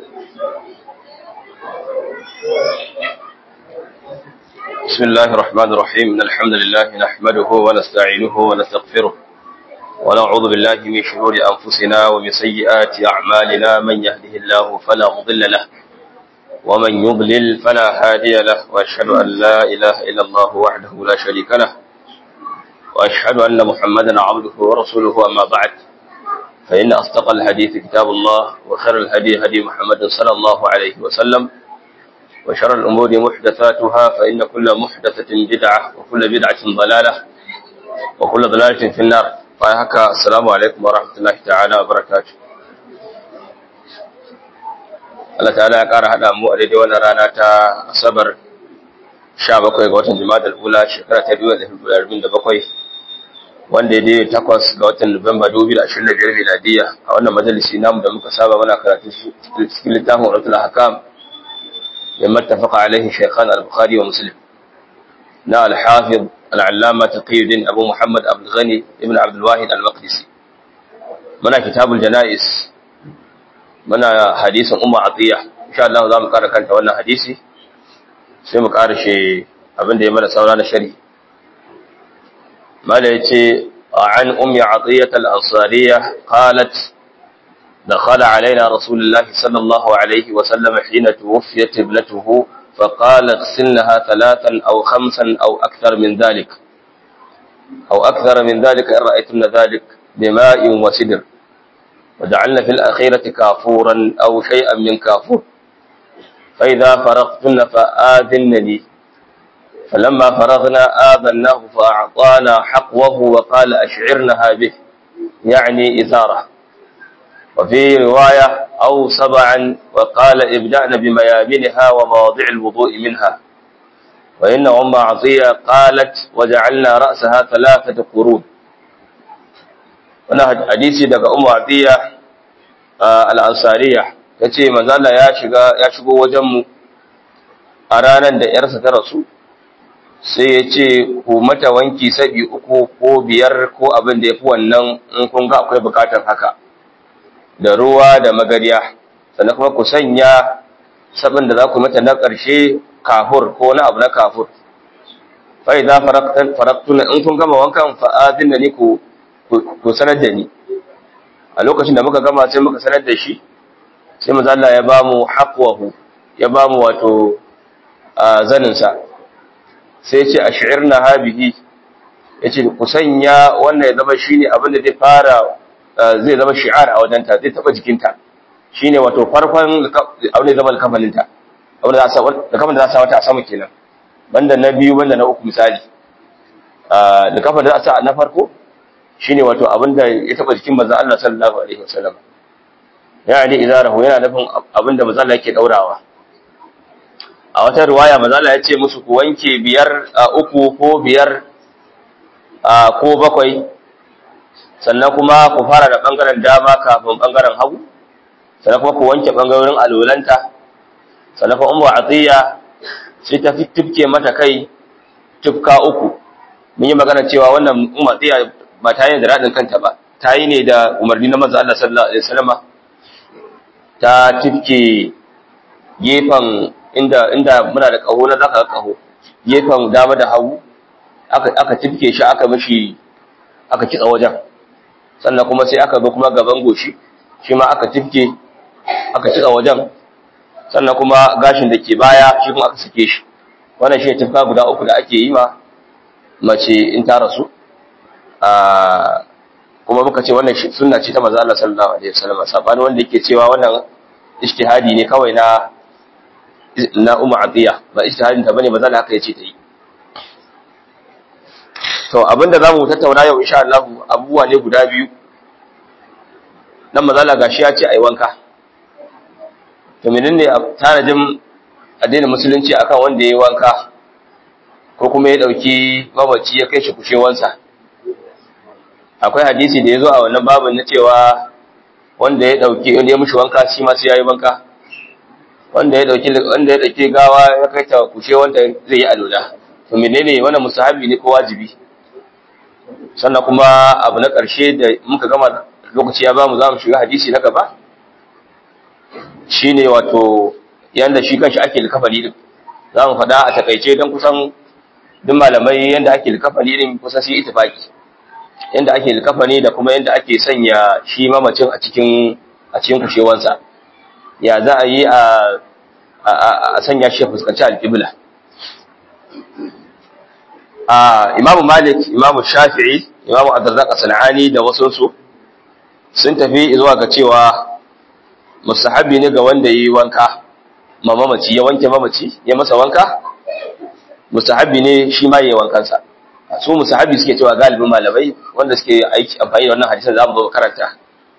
بسم الله الرحمن الرحيم إن الحمد لله نحمده ونستعينه ونستغفره ونعوذ بالله من شرور أنفسنا ومن سيئات أعمالنا من يهده الله فلا مضل له ومن يضلل فلا هادي له وأشهد أن لا إله إلا الله وحده لا شريك له وأشهد أن محمدا عبده ورسوله أما بعد فإن أصدق الحديث كتاب الله وخير الهدي هدي محمد صلى الله عليه وسلم وشر الأمور محدثاتها فإن كل محدثة بدعة وكل بدعة ضلالة وكل ضلالة في النار فهكا السلام عليكم ورحمة الله تعالى وبركاته Allah ta'ala ya ƙara haɗa mu a daidai wannan rana ta Asabar 17 ga watan Jumada al-Ula shekara ta 2047 wanda ya daidai takwas ga watan Nuwamba 2025 miladiya a wannan majalisi namu da muka saba muna karatu cikin littafin Uratul Hakam مما اتفق عليه شيخان البخاري ومسلم نا الحافظ العلامة تقي الدين أبو محمد عبد الغني ابن عبد الواحد المقدسي منا كتاب الجنائز منا حديث أم عطية إن شاء الله زام قارا كانت وانا حديثي سيما قارا شيء أبن دي منا سولانا شري ما ليتي عن أم عطية الأنصارية قالت دخل علينا رسول الله صلى الله عليه وسلم حين توفيت ابنته فقال اغسلنها ثلاثا أو خمسا أو أكثر من ذلك أو أكثر من ذلك إن رأيتن ذلك بماء وسدر وجعلنا في الأخيرة كافورا أو شيئا من كافور فإذا فرغتن فآذنني فلما فرغنا آذناه فأعطانا حقوه وقال أشعرنها به يعني إزاره وفي رواية أو سبعا وقال ابدأنا بميامنها ومواضع الوضوء منها وإن أم عطية قالت وجعلنا رأسها ثلاثة قرون wannan hadisi daga Ummu Atiya al-Ansariya tace manzo Allah ya shiga ya shigo wajen mu a ranar da yarsa ta rasu sai ya ce ku mata wanki sabi uku ko biyar ko abin da yafi wannan in kun ga akwai bukatar haka da ruwa da magariya sannan kuma ku sanya sabin da za ku mata na ƙarshe kafur ko na abu na kafur fa idza faraktuna in kun gama wankan fa adinna ni ku ku sanar da ni a lokacin da muka gama sai muka sanar da shi sai manzo Allah ya ba mu haqwahu ya ba mu wato zanin sa sai ya ce ash'irna habihi yace ku sanya wannan ya zama shine abin da zai fara zai zama shi'ar a wajenta zai taba jikinta shine wato farkon abin da zama alkafalinta abin da za a kafin da za a sa wata a sama kenan banda na biyu banda na uku misali da kafin da za a sa na farko shine wato abin da ya taba jikin manzon Allah sallallahu alaihi wasallam yani idarahu yana nufin abin da manzon Allah yake daurawa a wata riwaya manzon Allah ya ce musu ku wanke biyar uku ko biyar ko bakwai sannan kuma ku fara da ɓangaren dama kafin ɓangaren hagu sannan kuma ku wanke ɓangarorin alolanta sannan kuma umu atiya sai ta fi tufke mata kai tufka uku mun yi magana cewa wannan umu atiya ba ta yi da raɗin kanta ba ta yi ne da umarni na manzo Allah sallallahu alaihi wasallam ta tufke gefen inda inda muna da kaho na zaka kaho gefen dama da hagu aka aka tufke shi aka mishi aka kitsa wajen sannan kuma sai aka zo kuma gaban goshi shi ma aka tifke aka cika wajen sannan kuma gashin da ke baya shi kuma aka sake shi wannan shi tifka guda uku da ake yi ma mace in ta rasu kuma muka ce wannan sunna ce ta manzo Allah sallallahu alaihi wasallam sabani wanda yake cewa wannan ijtihadi ne kawai na na Ummu Atiya ba ijtihadin ta bane manzo Allah haka yace ta yi to abinda zamu tattauna yau insha Allah abubuwa ne guda biyu nan mazala gashi ya ce ai wanka to menene tanajin addinin musulunci akan wanda yayi wanka ko kuma ya dauki mamaci ya kai shi kushewansa akwai hadisi da yazo a wannan babin na cewa wanda ya dauki wanda ya mushi wanka shi ma sai yayi wanka wanda ya dauki wanda ya dauki gawa ya kai ta kushewanta zai yi alola to menene wannan musahabi ne ko wajibi sannan kuma abu na ƙarshe da muka gama lokaci ya ba mu za mu shiga hadisi na gaba shine wato yanda shi kanshi ake likafani din za mu faɗa a takaice don kusan duk malamai yanda ake likafani din kusan sai itifaki yanda ake likafani da kuma yanda ake sanya shi mamacin a cikin a cikin kushewansa ya za a yi a a sanya shi ya fuskanci alƙibla a imamu malik imamu shafi'i imamu abdurrazzaq sanani da wasu su sun tafi zuwa ga cewa mustahabi ne ga wanda yi wanka ma mamaci ya wanke mamaci ya masa wanka mustahabi ne shi ma yayi wankansa su mustahabi suke cewa galibin malamai wanda suke aiki amfani da wannan hadisin zamu zo karanta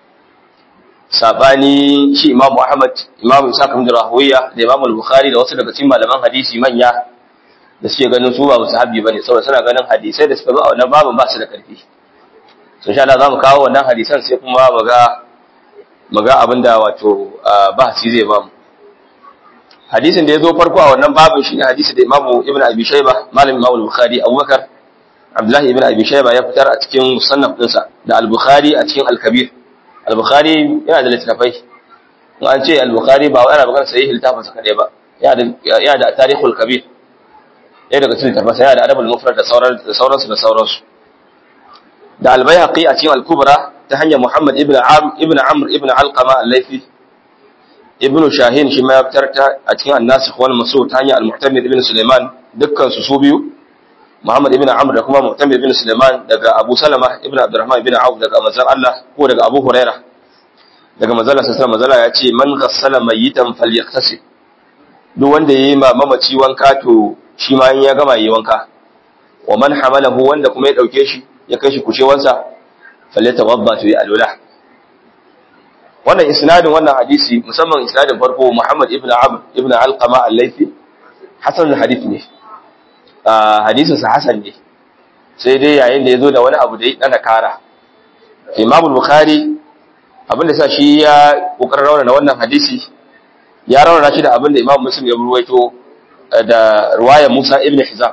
sabani shi imamu ahmad imamu isa bin rahuwiya da imamu al-bukhari da wasu daga cikin malaman hadisi manya da suke ganin su ba mustahabi bane saboda suna ganin hadisai da suka zo a wannan babin ba su da karfi so insha Allah zamu kawo wannan hadisan sai kuma mu ga mu ga abinda wato bahasi zai bamu hadisin da ya zo farko a wannan babin shi ne hadisi da imamu ibn abi shayba malam imamu bukhari abubakar abdullahi ibn abi shayba ya fitar a cikin musannaf dinsa da al-bukhari a cikin al-kabir al-bukhari yana da littafai in an ce al-bukhari ba wai ana magana sahih littafin sa kadai ba yana da tarihul kabir ya daga cikin littafin sa yana da adabul mufrad da sauran da sauransu da sauransu da al-baihaqi a cikin al-kubra ta hanyar muhammad ibn am ibn amr ibn alqama al-laythi ibnu shahin shi ma ya fitar ta a cikin annasikh wal masud ta hanyar al-mu'tamid ibn sulaiman dukkan su su biyu muhammad ibn amr da kuma mu'tamid ibn sulaiman daga abu salama ibn abdurrahman ibn auf daga manzon Allah ko daga abu huraira daga manzon Allah sallallahu alaihi ya ce man ghassala mayyitan falyaktasib duk wanda yayi ma mamaci wanka to shi ma in ya gama yayi wanka wa man hamalahu wanda kuma ya dauke shi ya kai shi kushewansa falyatawadda to yi alwala wannan isnadin wannan hadisi musamman isnadin farko Muhammad ibn Amr ibn Alqama al-Laythi hasan hadith ne hadisin sa hasan ne sai dai yayin da yazo da wani abu da ya dana kara Imam al-Bukhari abinda sa shi ya kokarin rawana wannan hadisi ya rawana shi da abinda Imam Muslim ya ruwaito da riwayar Musa ibn Hizam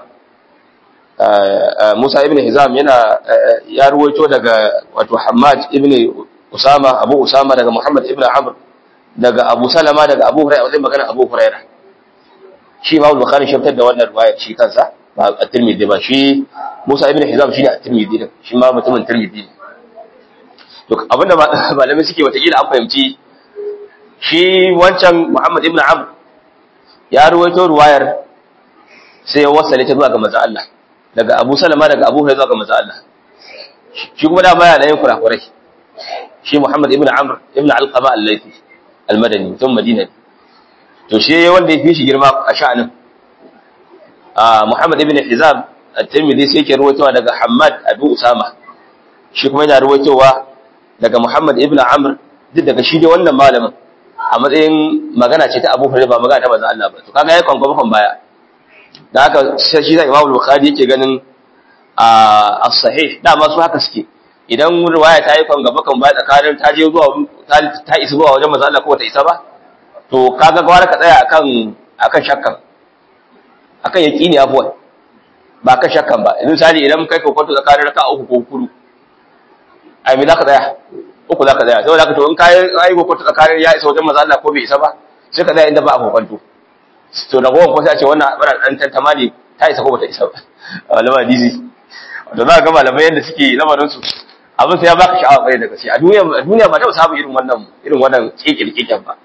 Musa ibn Hizam yana ya ruwaito daga wato Hammad ibn Usama Abu Usama daga Muhammad ibn Amr daga Abu Salama daga Abu Hurairah wajen magana Abu Hurairah shi Imam Bukhari shi fitar da wannan riwaya shi kansa ba at-Tirmidhi ba shi Musa ibn Hizam shi ne at-Tirmidhi din shi ma mutumin Tirmidhi ne to abinda malamai suke wata kila an fahimci shi wancan Muhammad ibn Amr ya ruwaito riwayar sai ya wasale ta zuwa ga manzo Allah daga Abu Salama daga Abu Hurairah zuwa ga manzo Allah shi kuma da baya da yin kurakurai shi Muhammad ibn Amr ibn Alqama al-Laythi al-Madani mutum Madina to shi wanda ya fi shi girma a sha'anin a Muhammad ibn Hizam at-Tirmidhi sai yake ruwaitowa daga Hammad Abu Usama shi kuma yana ruwaitowa daga Muhammad ibn Amr duk daga shi dai wannan malamin a matsayin magana ce ta Abu Hurairah ba magana ta manzon Allah ba to kaga yayi kwankwafa baya da haka shi da Imam Bukhari yake ganin a as-sahih dama su haka suke idan riwaya ta yi kan gaba kan baya tsakanin ta je zuwa ta isa zuwa wajen manzo Allah ko ta isa ba to kaga gwara ka tsaya akan akan shakkan akan yaqini afwan ba kan shakkan ba idan misali idan kai kokonto tsakanin raka uku ko hudu ai me zaka tsaya uku zaka tsaya saboda haka to in kai ai kokonto tsakanin ya isa wajen manzo Allah ko bai isa ba sai ka tsaya inda ba kokonto to da gowan ko sai a ce wannan bara dan tantama ne ta isa ko bata isa ba malama hadisi to za ka ga malamai yadda suke lamarin su abin sai ya baka sha'awa kai da gaske a duniya a duniya ba ta samu irin wannan irin wannan kekirkiken ba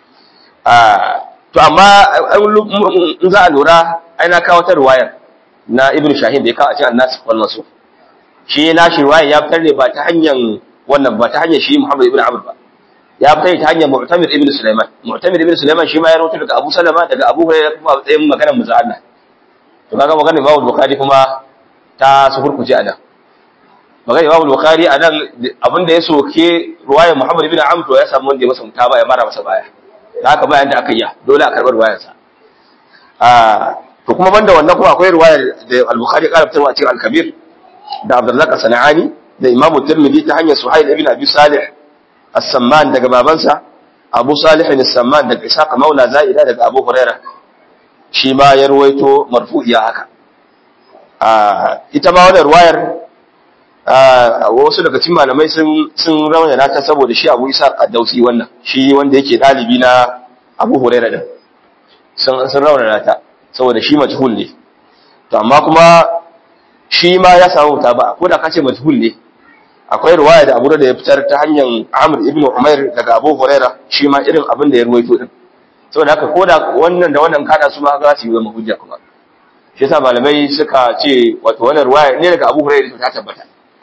to amma in za a lura ai na kawo ta riwayar na ibnu shahin da ya kawo a cikin annas wal masu shi na shi riwayar ya fitar ne ba ta hanyar wannan ba ta hanyar shi muhammad ibnu amr ba ya fitar ta hanyar mu'tamir ibnu sulaiman mu'tamir ibnu sulaiman shi ma ya rawaito daga abu salama daga abu hurairah kuma a tsayin maganar manzo Allah to kaga maganar Imam Bukhari kuma ta sufurkuce a nan magana Imam Bukhari a nan abinda ya soke ruwayar Muhammad ibn Amr to ya samu wanda ya masa mutaba ya mara masa baya da haka bayan da aka yi dole a karbar ruwayar sa ah to kuma banda wannan kuma akwai ruwayar da Al-Bukhari ya karanta a cikin Al-Kabir da Abdullah As-Sanani da Imam Tirmidhi ta hanyar Suhail ibn Abi Salih As-Samman daga babansa Abu Salih As-Samman daga Ishaq Maula Zaida daga Abu Hurairah shi ma ya ruwaito marfu'iya haka ita ma wannan ruwayar wasu daga cikin malamai sun sun raunana ta saboda shi Abu Isa Qaddausi wannan shi wanda yake dalibi na Abu Hurairah din sun sun raunana ta saboda shi majhul ne to amma kuma shi ma ya samu ba ko da kace majhul ne akwai riwaya da Abu da ya fitar ta hanyar Amr ibn Umair daga Abu Hurairah shi ma irin abin da ya ruwaito din saboda haka ko da wannan da wannan kada su ma za su yi zama hujja kuma shi yasa malamai suka ce wato wannan riwaya ne daga Abu Hurairah ta tabbata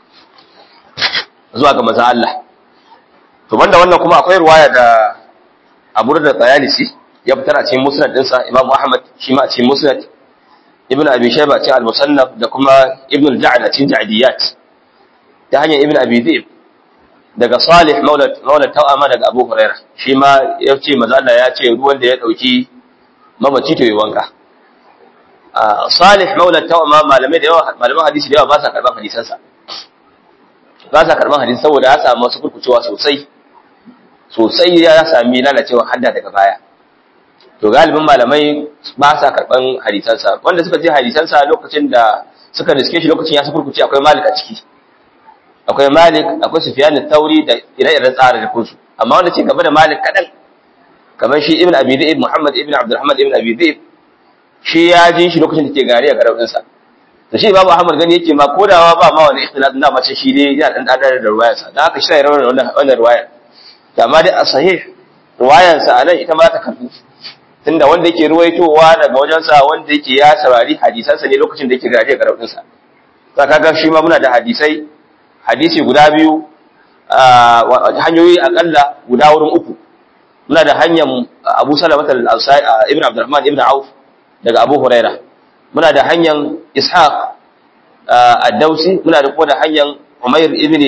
zuwa ga manzo Allah to banda wannan kuma akwai riwaya da Abu da Tsayalisi ya fitar a cikin Musnad dinsa Imam Ahmad shi ma a cikin Musnad Ibn Abi Shayba a cikin Al-Musannaf da kuma Ibn al-Ja'd a cikin Ja'diyat ta hanyar Ibn Abi Dhib daga Salih Maula Maula Tawama daga Abu Hurairah shi ma ya ce manzo Allah ya ce ruwan da ya dauki mamaci to yi wanka Salih Maula Tawama malamai da yawa malaman hadisi da yawa ba sa karban hadisansa ba sa karban hadisi saboda ya samu wasu kurkucewa sosai sosai ya sami lalacewa hadda daga baya to galibin malamai ba sa karban hadisansa wanda suka je hadisansa lokacin da suka riske shi lokacin ya su kurkuce akwai malik a ciki akwai malik akwai sufyan tauri da ire-iren tsara da kunsu amma wanda ce gaba da malik kadan kamar shi ibn abi dhaib muhammad ibn abdurrahman ibn abi dhaib shi ya ji shi lokacin da ke gari a garabin sa to shi babu ahmad gani yake ma kodawa ba ma wani ikhtilaf da mace shi ne ya dan dadar da ruwayar sa dan haka shi ne rawar wannan wannan ruwayar to amma dai a sahih ruwayar sa anan ita ma ta karbu tunda wanda yake ruwaitowa daga wajen sa wanda yake ya saurari hadisan sa ne lokacin da yake gari a garabin sa za ka ga shi ma muna da hadisai hadisi guda biyu hanyoyi akalla guda wurin uku muna da hanyar Abu Salamah al-Ansari Ibn Abdurrahman Ibn Auf daga Abu Huraira muna da hanyar Ishaq ad-Dausi muna da kuma da hanyar Umair ibn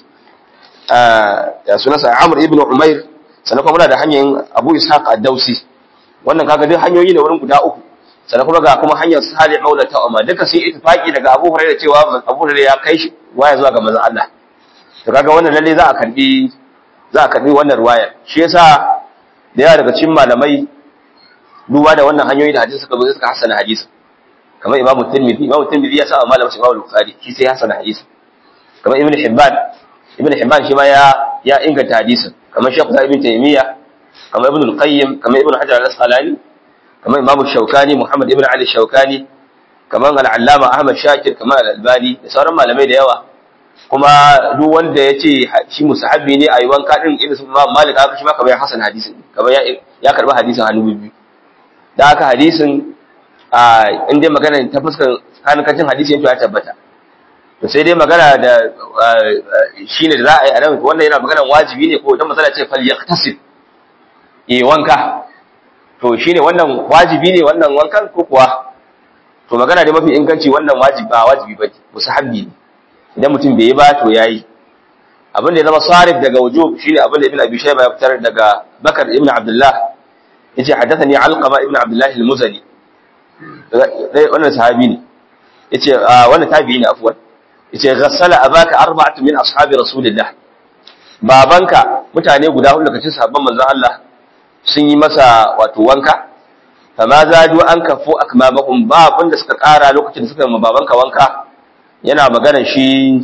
ya sunansa Amr ibn Umair sannan kuma muna da hanyar Abu Ishaq ad-Dausi wannan kaga duk hanyoyi ne wurin guda uku sannan kuma ga kuma hanyar Salih Maula Ta'ama duka sun ittifaqi daga Abu Huraira cewa Abu Huraira ya kai shi waya zuwa ga manzon Allah to kaga wannan lalle za a karbi za a karbi wannan ruwaya shi yasa da yawa daga cikin malamai duba da wannan hanyoyi da hadisi suka zo suka hasana hadisi kamar Imam Tirmidhi Imam Tirmidhi ya sa malamin shi Imam Bukhari shi sai hasana hadisi kamar Ibn Hibban Ibn Hibban shi ma ya ya inganta hadisin kamar Sheikh Ibn Taymiyyah kamar Ibn Al-Qayyim kamar Ibn Hajar Al-Asqalani kamar Imam Shawkani Muhammad Ibn Ali Shawkani kamar Al-Allama Ahmad Shakir kamar Al-Albani da sauran malamai da yawa kuma duk wanda ya ce shi musahabi ne a yi wanka din irin su malik haka shi ma kamar ya hasan hadisin kamar ya ya karba hadisin hannu biyu da haka hadisin a in dai magana ta fuskar kankancin hadisi yanto ya tabbata to sai dai magana da shine da za a yi a nan wannan yana magana wajibi ne ko dan masala ce fal yaqtasid yi wanka to shine wannan wajibi ne wannan wankan ko kuwa to magana da mafi inganci wannan wajibi ba wajibi ba musahabi ne idan mutum bai yi ba to yayi abin da ya zama sarif daga wujub shine abin da ibn abi shayba ya fitar daga bakar ibn abdullah yace hadathani alqama ibn abdullah al-muzani wannan sahabi ne yace wannan tabi'i ne afwan yace ghassala abaka arba'atu min ashabi rasulillah babanka mutane guda hudu daga cikin sahabban manzon Allah sun yi masa wato wanka fama zadu an kafu akmamahum ba abinda suka kara lokacin da suka yi babanka wanka yana magana shi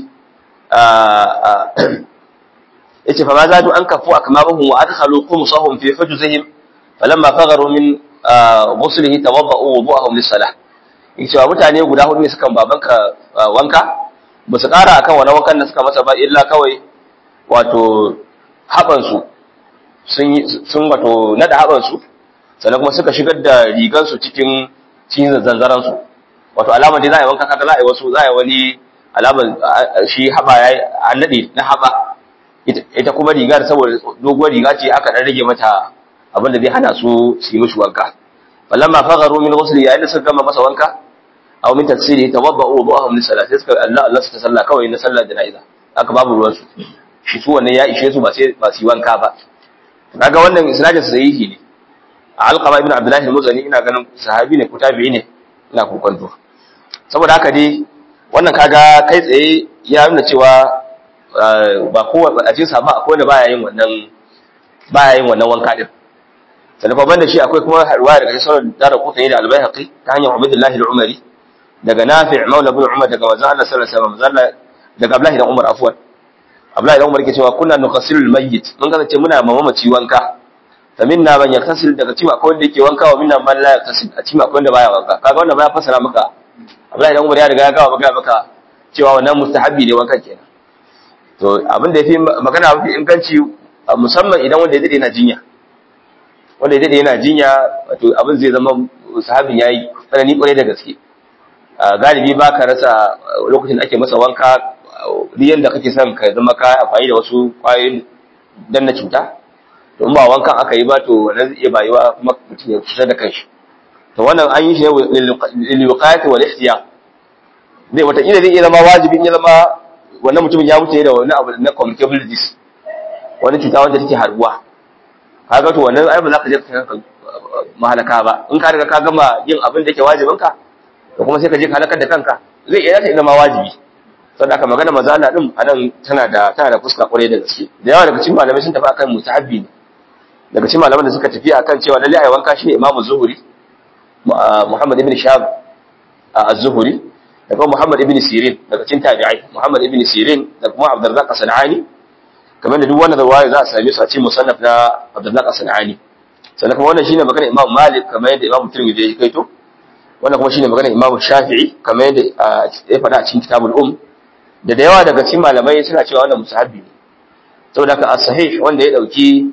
yace fa ma zadu an kafu akmamahum wa adkhalu qumsahum fi hujuzihim falamma fagharu min ghuslihi tawadda'u wudu'ahum lis-salah yace wa mutane guda hudu ne suka babanka wanka ba su kara akan wani wankan da suka masa ba illa kawai wato haban su sun sun wato nada haban su sannan kuma suka shigar da rigan su cikin cikin zanzaran su wato alamar dai za a yi wanka kaga za a yi wasu za a yi wani alamar shi haɓa ya an naɗe na haɓa ita kuma riga da saboda doguwar riga ce aka ɗan rage mata abin da zai hana su su yi mishi wanka falamma fagharu min ghusl yayin da suka gama masa wanka aw min tafsiri tawadda'u wudu'ahum lis salat sai suka Allah Allah suka salla kawai na sallar jana'iza aka babu ruwan su shi su wannan ya ishe su ba sai ba su yi wanka ba kaga wannan isnadin sahihi ne alqama ibn abdullah al-muzani ina ganin sahabi ne ko tabi'i ne ina kokonto saboda haka dai wannan kaga kai tsaye ya nuna cewa ba kowa a cikin sahaba akwai wanda baya yin wannan baya yin wannan wanka din sannan fa banda shi akwai kuma riwaya daga sunan dara kutani da al-baihaqi ta hanyar Ubaydullah al-Umari daga Nafi' maula ibn Umar daga manzon Allah sallallahu alaihi wasallam manzon daga Abdullahi dan Umar afwan Abdullahi dan Umar yake cewa kunna nukhasilul mayyit mun kasance muna mamaci wanka fa minna man yaktasil daga cikin akwai wanda yake wanka wa minna man la yaktasil a cikin akwai wanda baya wanka kaga wannan baya fasara maka Abdullahi dan Umar ya riga ya gawa maka maka cewa wannan mustahabbi ne wankan kenan to abin da yafi magana mafi inganci musamman idan wanda ya dade yana jinya wanda ya dade yana jinya wato abin zai zama sahabin yayi tsanani kwarai da gaske galibi ba ka rasa lokacin da ake masa wanka riyan da kake son ka zama ka amfani da wasu kwayoyin dan na cuta to in ba wankan aka yi ba to wannan zai iya bayuwa kuma mutum ya cutar da kanshi to wannan an yi shi ne lil wiqayati wal ihtiyat zai wata ila zai iya zama wajibi in ya zama wannan mutumin ya mutu ne da wani abu na communicable disease wani cuta wanda take harbuwa kaga to wannan ai ba za ka je ka mahalaka ba in ka riga ka gama yin abin da yake wajibin ka to kuma sai ka je ka halakar da kanka zai iya zata zama wajibi saboda haka magana mazala din anan tana da tana da fuska kwarai da gaske da yawa daga cikin malamai sun tafi akan mutahabbi ne daga cikin malaman da suka tafi akan cewa lalle ai wanka shine imamu zuhuri muhammad ibn shahab az-zuhuri da kuma muhammad ibn sirin daga cikin tabi'ai muhammad ibn sirin da kuma abdurrazzaq as-sanani kamar da duk wannan riwaya za a same su a cikin musannaf na abdurrazzaq as-sanani sannan kuma wannan shine magana imam malik kamar yadda imam tirmidhi ya kaito wannan kuma shine magana imam shafi'i kamar yadda ya faɗa a cikin kitabul um da da yawa daga cikin malamai suna cewa wannan musahabi ne saboda ka as-sahih wanda ya dauki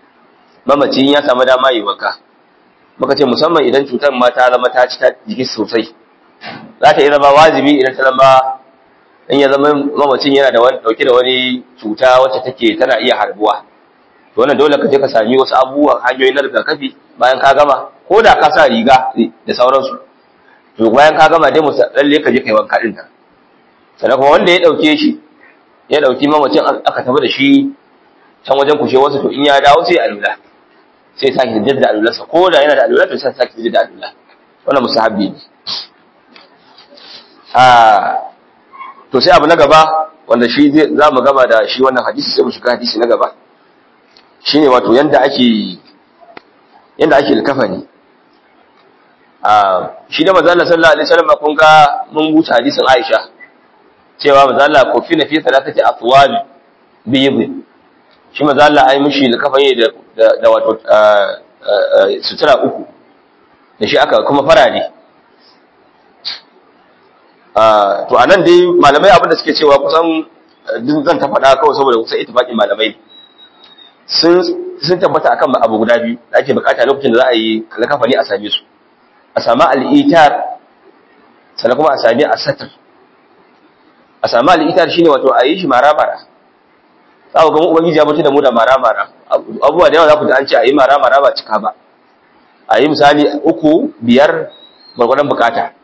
mamacin ya samu dama yi wanka muka ce musamman idan cutar ma ta zama ta ci ta jiki sosai za ta iya zama wajibi idan ta zama in ya zama mamacin yana da wani dauke da wani cuta wacce take tana iya harbuwa to wannan dole ka je ka sami wasu abubuwan hanyoyi na rigakafi bayan ka gama ko da ka sa riga da sauransu to bayan ka gama dai musa lalle ka je kai wanka din nan sannan kuma wanda ya dauke shi ya dauki mamacin aka tafi da shi can wajen kushe wasu to in ya dawo sai alula sai ya sake jaddada alularsa ko da yana da alula to sai sake jaddada alula wannan musahabi ne a to sai abu na gaba wanda shi zai za mu gaba da shi wannan hadisi sai mu shiga hadisi na gaba shine wato yanda ake yanda ake likafani a shi da manzo Allah sallallahu alaihi wasallam kun ga mun buta hadisin Aisha cewa manzo Allah ko fi na fi salatati atwal biyd shi manzo Allah ai mishi likafani da da wato sutura uku da shi aka kuma farare to anan dai malamai abin da suke cewa kusan duk zan ta faɗa kawai saboda kusan ittifaqin malamai sun sun tabbata akan abu guda biyu da ake bukata lokacin da za a yi likafani a same su a sami al'itar sannan kuma a sami asatir a sami al'itar shine wato a yi shi mara-mara za ku gama ubangiji ya mutu da mu da mara-mara abubuwa da yawa za ku da an ce a yi mara-mara ba cika ba a yi misali uku biyar gwargwadon bukata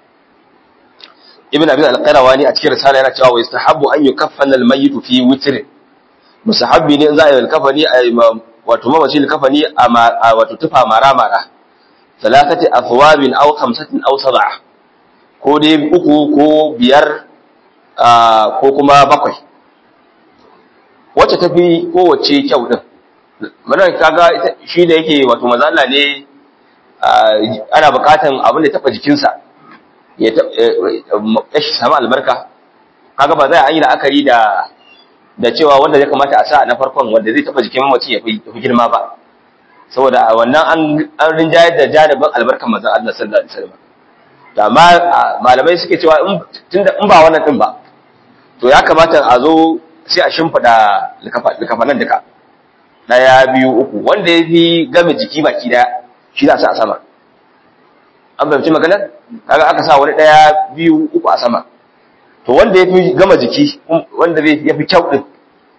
ibn abin alƙarawa ne a cikin risala yana cewa wa yastahabbu an yukaffana al-mayyit fi witr musahabbi ne in za a yi alkafani a yi wato mamaci alkafani a wato tufa mara-mara ثلاثة أثواب أو خمسة أو سبعة ko dai uku ko biyar ko kuma bakwai wacce tafi kowace kyau din mana kaga shi da yake wato mazalla ne ana bukatan abin da taba jikinsa ya shi samu albarka kaga ba zai an yi la'akari da da cewa wanda zai kamata a sa na farkon wanda zai taba jikin mamaci ya fi girma ba saboda wannan an rinjayar da janibin albarkar manzon Allah sallallahu alaihi wasallam to amma malamai suke cewa in tunda in ba wannan din ba to ya kamata a zo sai a shimfida likafanan duka daya biyu uku wanda ya fi game jiki baki daya shi za su a sama an fahimci maganar kaga aka sa wani daya biyu uku a sama to wanda ya fi gama jiki wanda ya fi kyau din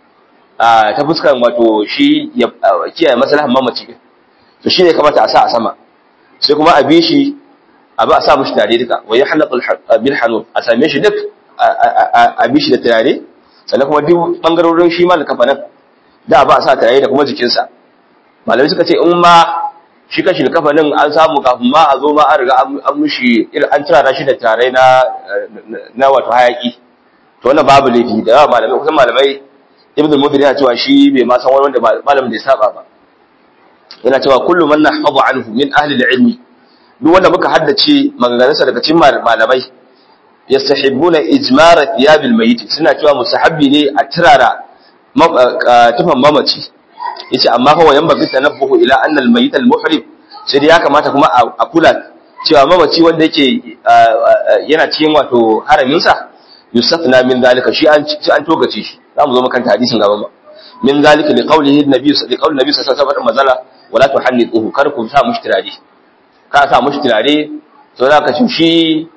ta fuskar wato shi ya kiyaye maslahan mamaci to shine kamata a sa a sama sai kuma a bi shi a ba a sa mushi tare duka wa yahlaq bil hanun a same shi duk a bi shi da tare sannan kuma duk bangarorin shi ma da kafanan da ba a sa tare da kuma jikinsa malamai suka ce in ma shi kashi da kafanin an samu kafin ma a zo ma an riga an mushi an turara shi da tare na na wato hayaki to wannan babu laifi da yawa malamai kusan malamai ibn al-mudhir yana cewa shi bai ma san wani wanda malamin da ya saba ba yana cewa kullu man nahfadhu anhu min ahli al-ilmi duk wanda muka haddace maganganunsa daga cikin malamai yastahibbuna ijmara thiyabil mayyit suna cewa musahabbi ne a tirara tufan mamaci yace amma fa wayan bagi tanabbuhu ila anna al mayyit al muhrib sai ya kamata kuma a kula cewa mamaci wanda yake yana cikin wato haramin sa yusafna min zalika shi an an togace shi zamu zo makanta hadisin gaba ba min zalika li qawlihi nabi li qawli nabi sallallahu alaihi wasallam mazala wala tuhannituhu kar ku sa mushi turare ka sa mushi turare to zaka ci shi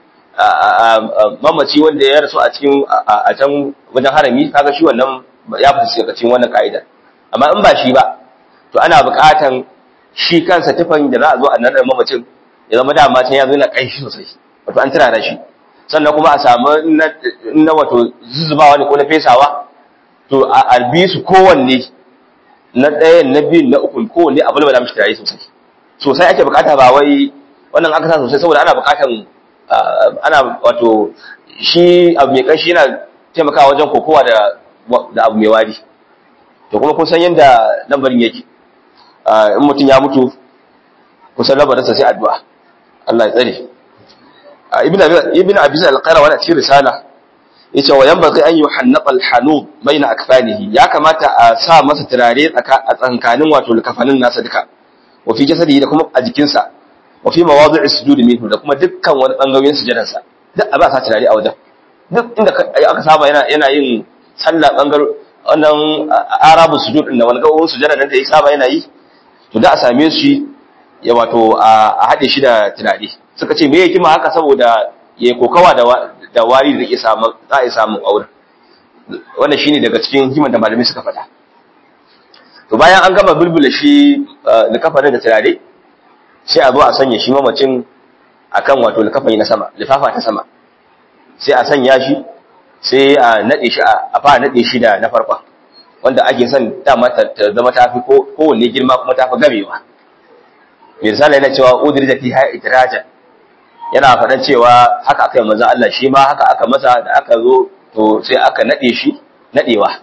mamaci wanda ya rasu a cikin a can wajen harami kaga shi wannan ya fi cikin wannan ka'ida amma in ba shi ba to ana buƙatan shi kansa tufan da za a zo a nan mamacin ya zama dama can ya zo yana ƙanshi sosai wato an turara shi sannan kuma a samu na wato zuzubawa ne ko na fesawa to a bi su kowanne na ɗayan na biyun na ukun kowanne a bulbala mishi turare sosai sosai ake buƙata ba wai wannan aka sa sosai saboda ana buƙatan ana wato shi abu mai ƙanshi yana taimakawa wajen kokowa da da abu mai wari to kuma kun san yadda lambarin yake in mutum ya mutu kusan lambarinsa sai addu'a Allah ya tsare ibn abi zai alƙara wani a cikin risala ya ce wa yan baƙi an yi hannaɓa alhanu bai na akfanihi ya kamata a sa masa turare a tsankanin wato kafanin nasa duka wa fi jasadi da kuma a jikinsa wa fi mawadu'i sujudi minhu da kuma dukkan wani bangarorin sujadansa duk a ba sa turare a wajen duk inda aka saba yana yana yin sallah bangar wannan arabu sujud din da wani gawon sujada nan da ya saba yana yi to da a same shi ya wato a haɗe shi da tunani suka ce me yake ma haka saboda ya kokawa da da wari da ke samu za a samu auren wannan shine daga cikin himan da malamai suka faɗa to bayan an gama bulbula shi likafanin da turare sai a zo a sanya shi mamacin akan wato likafani na sama lifafa ta sama sai a sanya shi sai a nade shi a fara nade shi da na farkon wanda ake son dama ta zama ta fi kowanne girma kuma ta fi gamewa misali yana cewa udiri da fi haya itiraja yana faɗan cewa haka aka yi manzan Allah shi ma haka aka masa da aka zo to sai aka nade shi nadewa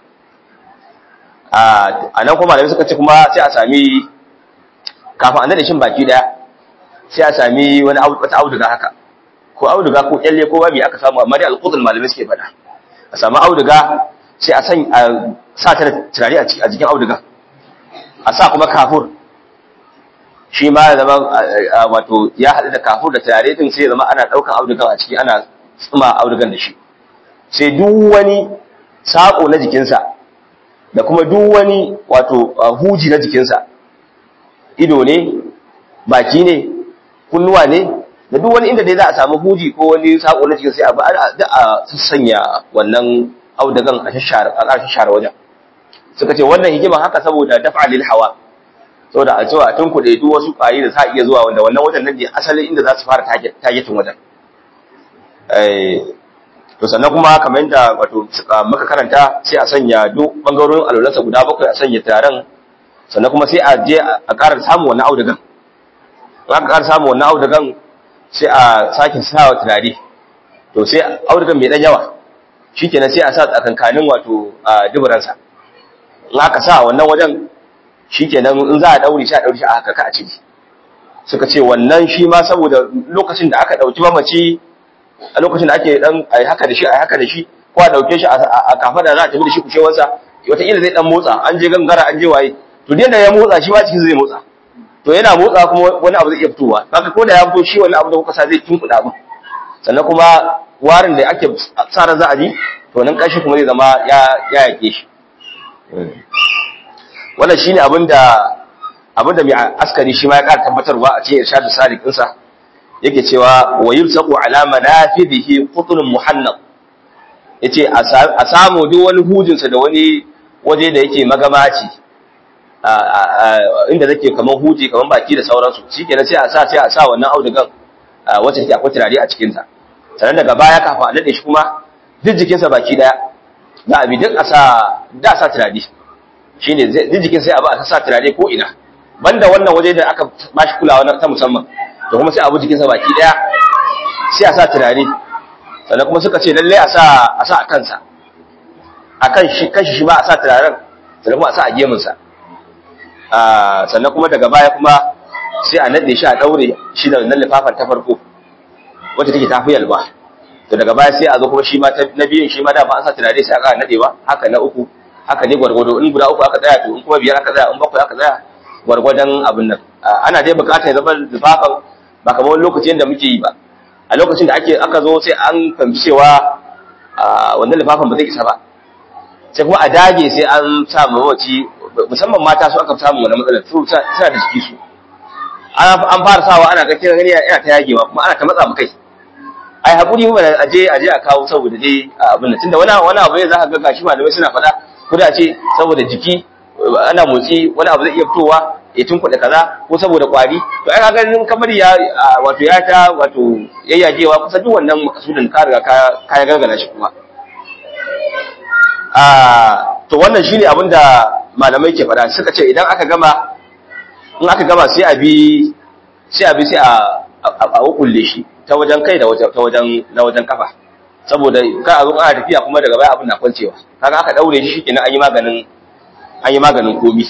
a nan kuma da suka ce kuma sai a sami kafin a nade shin baki daya sai a sami wani wata auduga haka ko auduga ko kyalle ko babi aka samu amma dai alqudul malamai suke faɗa a samu auduga sai a san a sa ta turare a jikin auduga a sa kuma kafur shi ma ya zama wato ya haɗu da kafur da turare din sai ya zama ana ɗaukan audugan a ciki ana tsuma audugan da shi sai duk wani saƙo na jikinsa da kuma duk wani wato huji na jikinsa ido ne baki ne kunnuwa ne da duk wani inda dai za a samu huji ko wani sako na cikin sai a da a sanya wannan audagan a shashara a shashara wajen suka ce wannan hikima haka saboda dafa lil hawa saboda a cewa tun kuɗe duk wasu ƙwari da sa iya zuwa wanda wannan wajen nan ne asalin inda za su fara tagetin wajen to sannan kuma kamar yadda wato muka karanta sai a sanya duk bangarorin alwalansa guda bakwai a sanya taron sannan kuma sai a je a ƙara samun wannan audugan in aka ƙara samun wannan audugan sai a sake sawa turare to sai audugan mai ɗan yawa shi kenan sai a sa tsakankanin wato a duburansa in aka sa wannan wajen shi kenan in za a ɗaure shi a ɗaure shi a haka ka a ciki suka ce wannan shi ma saboda lokacin da aka ɗauki mamaci a lokacin da ake ɗan a haka da shi a haka da shi ko a ɗauke shi a kafa da za a tafi da shi kushewarsa wataƙila zai ɗan motsa an je gangara an je waye to da ya motsa shi ma cikin zai motsa to yana motsa kuma wani abu zai iya fitowa haka ko da ya fito shi wani abu da kuka sa zai tunkuɗa abin sannan kuma warin da ake sa ran za a ji to nan ƙarshe kuma zai zama ya ya yake shi wannan shine abin da abin da mai askari shi ma ya ƙara tabbatarwa a cikin irshadu sadiq ɗinsa yake cewa wa yulsaqu ala manafidihi qutun muhannab yace a samu duk wani hujinsa da wani waje da yake magamaci inda zake kaman huji kaman baki da sauransu shikenan sai a sa sai a sa wannan audugan wacce take akwai turare a cikin ta sannan daga baya kafin a dade shi kuma duk jikinsa baki daya za a bi duk a sa da sa turare shine duk jikin sai a ba a sa turare ko ina banda wannan waje da aka bashi kulawa ta musamman to kuma sai abu jikinsa baki daya sai a sa turare sannan kuma suka ce lalle a sa a sa a kansa akan shi kanshi shi ba a sa turaren sannan kuma a sa a gemunsa sannan kuma daga baya kuma sai a nade shi a daure shi da wannan lifafan ta farko wacce take tafi yalwa to daga baya sai a zo kuma shi ma na biyun shi ma da ba an sa turare sai aka nadewa haka na uku haka ne gwargwado in guda uku aka tsaya to in kuma biyar aka tsaya in bakwai aka tsaya gwargwadon abin nan ana dai bukatar ya zama lifafan ba kamar wani lokacin da muke yi ba a lokacin da ake aka zo sai an fahimci cewa wannan lifafan ba zai isa ba sai kuma a dage sai an sa mamaci musamman mata su aka samu wani matsalar su suna da jiki su an fara sawa ana ga kiran gani yana ta yagewa kuma ana ta matsa mu kai ai hakuri mu aje aje a kawo saboda dai abin nan tunda wani wani abu ne za ka ga gashi malamai suna faɗa kuda ce saboda jiki ana motsi wani abu zai iya fitowa ya tunkuɗe kaza ko saboda ƙwari to ai kaga in kamar ya wato ya ta wato yayyajewa kusa duk wannan makasudin ka riga ka ka gargala shi kuma a to wannan shine abin da malamai ke faɗa suka ce idan aka gama in aka gama sai a bi sai a bi sai a a kulle shi ta wajen kai da ta wajen na wajen kafa saboda ka a zo ana tafiya kuma daga baya abin na kwancewa kaga aka daure shi shikenan an yi maganin an yi maganin komi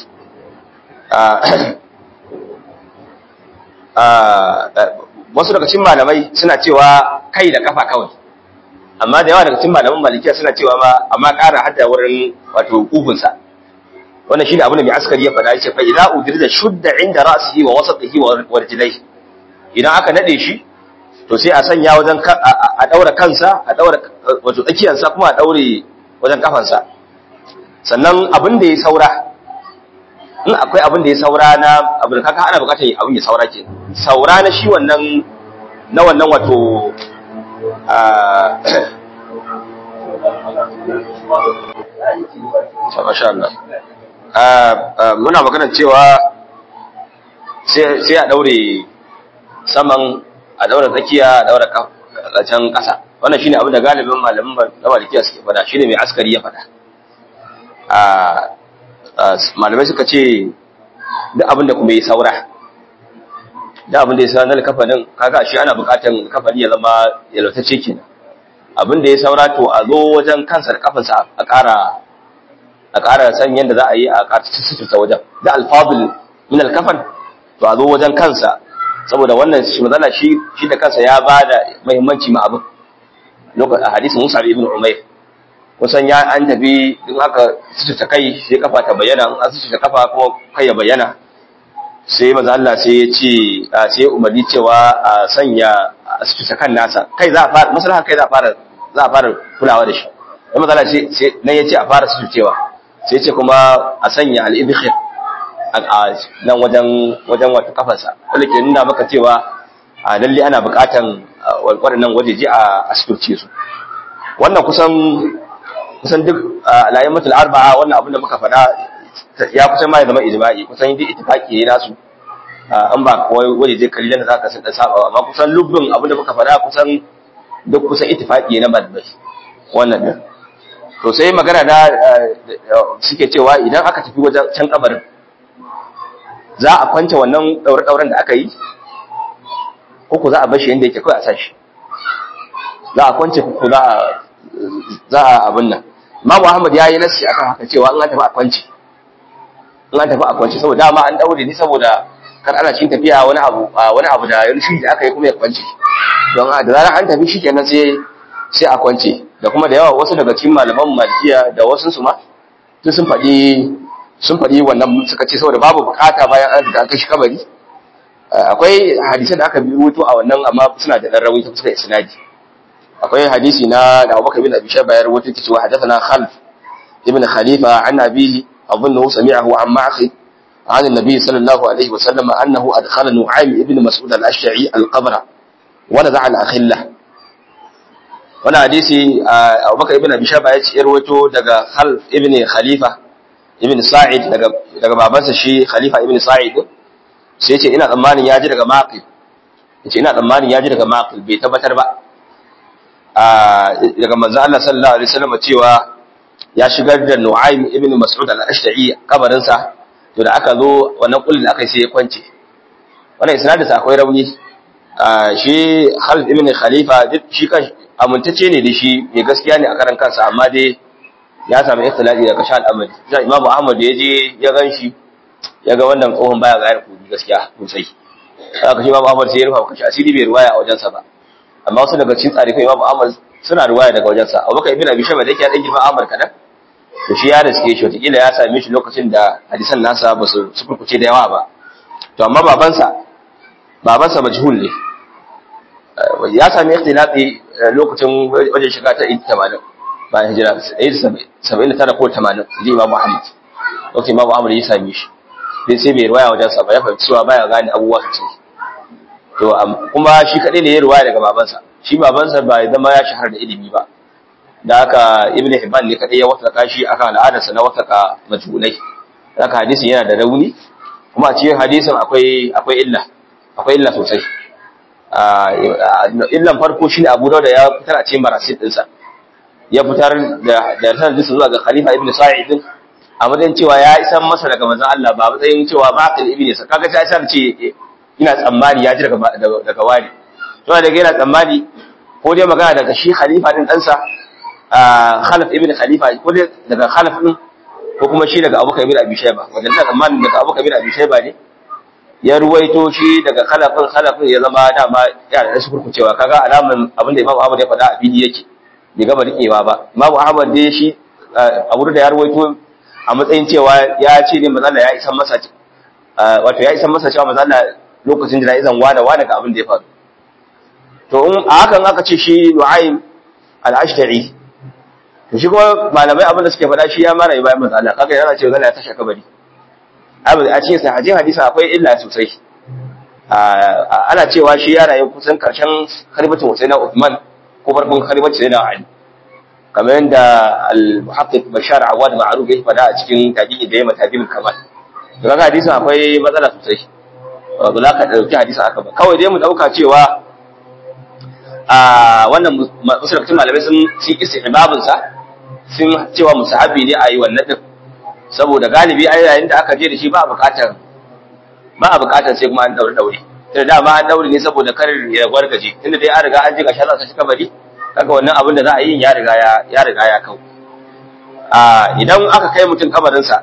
wasu daga cikin malamai suna cewa kai da kafa kawai amma da yawa daga cikin malaman malikiya suna cewa ma amma ƙara hadda wurin wato kugunsa wannan shine abin da mai askari ya faɗa yace fa idza udirda shudda inda ra'sihi wa wasatihi wa rijlaihi idan aka nade shi to sai a sanya wajen a daura kansa a daura wato tsakiyarsa kuma a daure wajen kafansa sannan abin da ya saura in akwai abin da ya saura na abin da kaka ana bukatar abin ya saura ke saura na shi wannan na wannan wato Masha Allah. Muna magana cewa sai a daure saman a daura tsakiya a daura can ƙasa. Wannan shine abin da galibin malamin na malikiya suke fada shine mai askari ya fada. malamai suka ce duk abin da kuma yi saura da abin da ya saura na kafanin kaga shi ana bukatan kafani ya zama yalwatacce kenan abin da ya saura to a zo wajen kansa da kafansa a ƙara a ƙara san yadda za a yi a ƙara suturta wajen da alfadul min alkafan to a zo wajen kansa saboda wannan shi mazala shi shi da kansa ya ba da muhimmanci ma abin lokacin a hadisin Musa ibn Umayr kusan ya an tafi in aka sututa kai sai kafa ta bayyana in an sututa kafa kuma kai ya bayyana sai maza Allah sai ya ce sai umarni cewa a sanya a sututa kan nasa kai za a fara maslaha kai za a fara za a fara kulawa da shi sai maza Allah sai nan ya ce a fara sututewa sai ya ce kuma a sanya al-ibkhir a nan wajen wajen wata kafarsa wanda ke nuna maka cewa a lalle ana buƙatan waɗannan wajeje a suturce su wannan kusan kusan duk alayin mutul arba'a wannan abin da muka faɗa ya kusan ma ya zama ijma'i kusan duk ittifaqi ne nasu an ba kawai waje je kallon da zaka san da saba amma kusan lubbin abin da muka faɗa kusan duk kusan ittifaqi ne na malamai wannan din to sai magana na suke cewa idan aka tafi wajen can kabarin za a kwance wannan daure dauren da aka yi ko ku za a bar shi yanda yake kai a sashi za a kwance ko za a za a abin nan Imam Ahmad ya yi nassi akan haka cewa in an tafi a kwanci in an tafi a kwanci saboda dama an daure ni saboda kar ana cikin tafiya wani abu wani abu da ya rushi da aka yi kuma ya kwanci don da zarar an tafi shikenan sai sai a kwance da kuma da yawa wasu daga cikin malaman malikiya da wasu su ma duk sun faɗi sun faɗi wannan suka ce saboda babu bukata bayan an riga an kashi kabari akwai hadisan da aka bi rubuto a wannan amma suna da dan rawaito suka isnadi akwai hadisi na da Abubakar bin Abi Shayba ya rawaito cewa hadathana Khalf ibn Khalifa an abihi أظنه سمعه عن معقل عن النبي صلى الله عليه وسلم أنه أدخل نعيم ابن مسعود الأشعري القبر ونزع الأخلة wani hadisi abubakar ibn abi shaba ya ce irwato daga khalf ibn khalifa ibn sa'id daga daga babansa shi khalifa ibn sa'id sai ce ina tsammanin ya ji daga maqil yace ina tsammanin ya ji daga maqil bai tabbatar ba daga manzo Allah sallallahu alaihi wasallam cewa ya shigar da Nu'aym ibn Mas'ud al-Ashta'i kabarin sa to da aka zo wannan kullin aka sai ya kwance wannan isnadin sa akwai rauni shi Khalid ibn Khalifa shi kan amintacce ne da shi mai gaskiya ne a karan kansa amma dai ya samu ikhtilafi daga sha al'amari sai Imam Ahmad da yaje ya ganshi ya ga wannan tsohon baya ga yarku gaskiya sosai aka shi Imam Ahmad sai ya rufa kashi asiri bai ruwaya a wajensa ba amma wasu daga cikin tsarifai Imam Ahmad suna ruwaya daga wajensa abubakar ibn abi shayba da yake dan girman Ahmad kadan to shi ya riske shi wataƙila ya same shi lokacin da hadisan nasa ba su sukurkuce da yawa ba to amma babansa babansa majhul ne ya sami ikhtilafi lokacin wajen shiga ta 80 bayan hijira 79 ko 80 ji Imam Muhammad lokacin Imam Muhammad ya same shi sai sai bai ruwaya wajen sa ba ya fahimci cewa baya gane abubuwa sosai to kuma shi kadai ne ya ruwaya daga babansa shi babansa ba ya zama ya shahara da ilimi ba da haka Ibn Hibban ne kadai ya wasaka shi akan al'adarsa na wasaka majhulai haka hadisin yana da rauni kuma a cikin hadisin akwai akwai illa akwai illa sosai illan farko shine Abu Dawud ya fitar a cikin marasil dinsa ya fitar da da sanadin zuwa ga Khalifa Ibn Sa'id a matsayin cewa ya isan masa daga manzon Allah ba matsayin cewa maqil ibn sa kaga sai sai ce ina tsammani ya ji daga daga wani to daga yana tsammani ko dai magana daga shi Khalifa din ɗansa Khalaf ibn Khalifa ko dai daga Khalaf din ko kuma shi daga Abu Kabir Abi Shayba wanda ina tsammanin daga Abu Kabir Abi Shayba ne ya ruwaito shi daga Khalafin Khalafin ya zama dama ya da su kurkucewa kaga alaman abin da Imam Ahmad ya faɗa a fili yake bai gama rikewa ba Imam Ahmad dai shi Abu da ya ruwaito a matsayin cewa ya ce ne manzo ya isan masa wato ya isan masa cewa manzo lokacin da izan wada wada ga abin da ya faru to in a hakan aka ce shi Nu'aym al-Ashta'i to shi kuma malamai abin da suke faɗa shi ya mara bayan manzo Allah kaga yana cewa zalla ya tashi kabari abu a cikin sahajin hadisi akwai illa sosai ana cewa shi ya rayu kusan karshen khalifatin Husaina Uthman ko farkon khalifatin Sayyidina Ali kamar yadda al-muhaqqiq Bashar Awad Ma'ruf ya faɗa a cikin tabi'i da yamma tabi'ul kamal to kaga hadisin akwai matsala sosai ba za ka dauki hadisin aka ba kawai dai mu dauka cewa a wannan musulmancin malamai sun sun istihbabin sa sun cewa musahabi ne a yi wannan din saboda galibi ai yayin da aka je da shi ba bukatar ba a bukatar sai kuma an daure daure tunda dama an daure ne saboda kar ya gwargaje tunda dai an riga an ji gashi za shi kabari kaga wannan abin da za a yi ya riga ya ya riga ya kau a idan aka kai mutum kabarin sa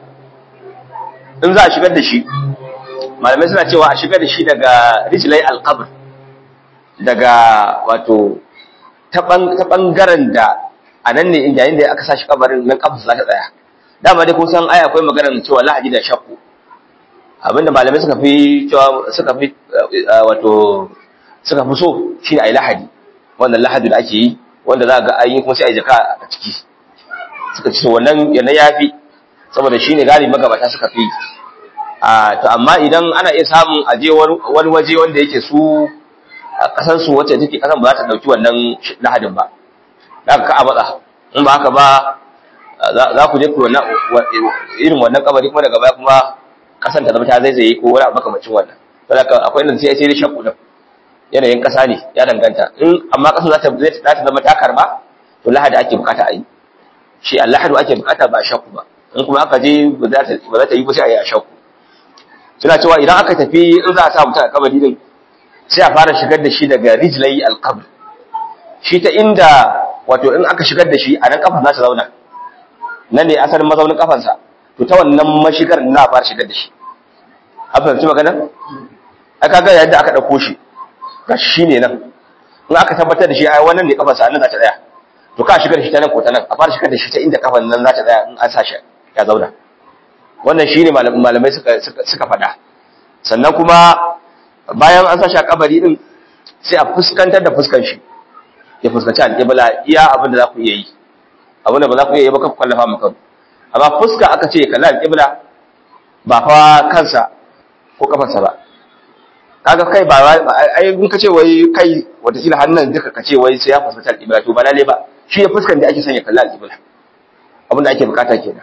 in za a shigar da shi malamai suna cewa a shigar da shi daga rijlai alqabr daga wato ta bangaren da a nan ne yayin da aka sa shi kabarin nan kafa za ta tsaya dama dai kun san ai akwai maganar cewa lahadi da shakku abinda malamai suka fi cewa suka fi wato suka fi so shine ai lahadi wannan lahadi da ake yi wanda za ga ayi kuma sai ai jaka a ciki suka ce wannan yana yafi saboda shine galibi magabata suka fi a to amma idan ana iya samun aje wani waje wanda yake su a kasan su wacce take kasan ba za ta dauki wannan lahadin ba za ka a matsa in ba haka ba za ku je ku irin wannan kabari kuma daga baya kuma kasan ta zama ta zaizaye ko wani abu makamacin wannan saboda akwai inda sai sai shakku da yanayin kasa ne ya danganta in amma kasan za ta za ta zama ta karba to lahadi ake bukata a yi shi allahadu ake bukata ba shakku ba in kuma aka je ba za ta yi ba sai a yi a shakku suna cewa idan aka tafi in za a sa mutum a kabari din sai a fara shigar da shi daga rijlai alqabr shi ta inda wato in aka shigar da shi a nan kafan za ta zauna nan ne asalin mazaunin kafansa to ta wannan mashigar na fara shigar da shi a fahimci magana aka ga yadda aka ɗauko shi ga shi ne nan in aka tabbatar da shi ai wannan ne kafansa nan za ta tsaya to ka shigar da shi ta nan ko ta nan a fara shigar da shi ta inda kafan nan za ta tsaya in an sa shi ya zauna wannan shine malamai suka suka faɗa sannan kuma bayan an sa shi a kabari din sai a fuskantar da fuskan shi ya fuskanci alƙibla iya abin da za ku iya yi abin da ba za ku iya yi ba kan kwallafa maka amma fuska aka ce kalli alƙibla ba fa kansa ko kafarsa ba kaga kai ba ai in ka ce wai kai watakila hannun duka ka ce wai sai ya fuskanci alƙibla to ba lalle ba shi ya fuskan da ake son ya kalli alƙibla abin da ake bukata kenan